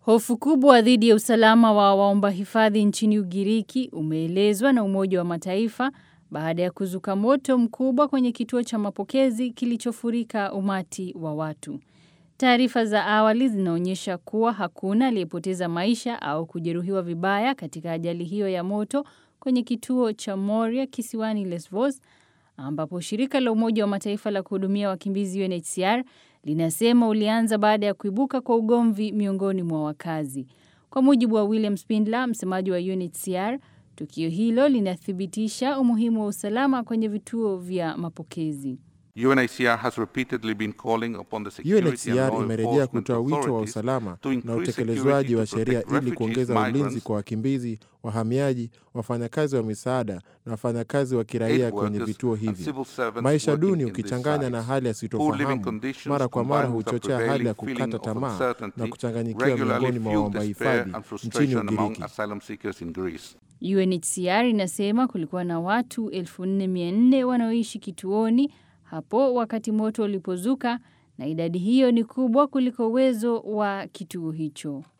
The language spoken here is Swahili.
Hofu kubwa dhidi ya usalama wa waomba hifadhi nchini Ugiriki umeelezwa na Umoja wa Mataifa baada ya kuzuka moto mkubwa kwenye kituo cha mapokezi kilichofurika umati wa watu. Taarifa za awali zinaonyesha kuwa hakuna aliyepoteza maisha au kujeruhiwa vibaya katika ajali hiyo ya moto kwenye kituo cha Moria kisiwani Lesbos ambapo shirika la Umoja wa Mataifa la kuhudumia wakimbizi UNHCR linasema ulianza baada ya kuibuka kwa ugomvi miongoni mwa wakazi. Kwa mujibu wa William Spindler, msemaji wa UNHCR, tukio hilo linathibitisha umuhimu wa usalama kwenye vituo vya mapokezi. UNHCR has repeatedly been calling upon the security and UNHCR law imerejea enforcement kutoa wito wa authorities usalama to increase na utekelezwaji security wa to sheria protect ili refugees, kuongeza ulinzi migrants, kwa wakimbizi, wahamiaji, wafanyakazi wa misaada na wafanyakazi wa kiraia aid kwenye workers vituo and hivi. civil servants Maisha working duni in these ukichanganya na sites. hali ya Poor living sitofahamu conditions mara kwa mara combined with a huchochea hali ya prevailing kukata feeling of tamaa uncertainty na kuchanganyikiwa regularly miongoni mwa fuel waomba despair hifadhi and nchini frustration among Ugiriki. asylum seekers in Greece. UNHCR inasema kulikuwa na watu 4400 wanaoishi kituoni hapo wakati moto ulipozuka na idadi hiyo ni kubwa kuliko uwezo wa kituo hicho.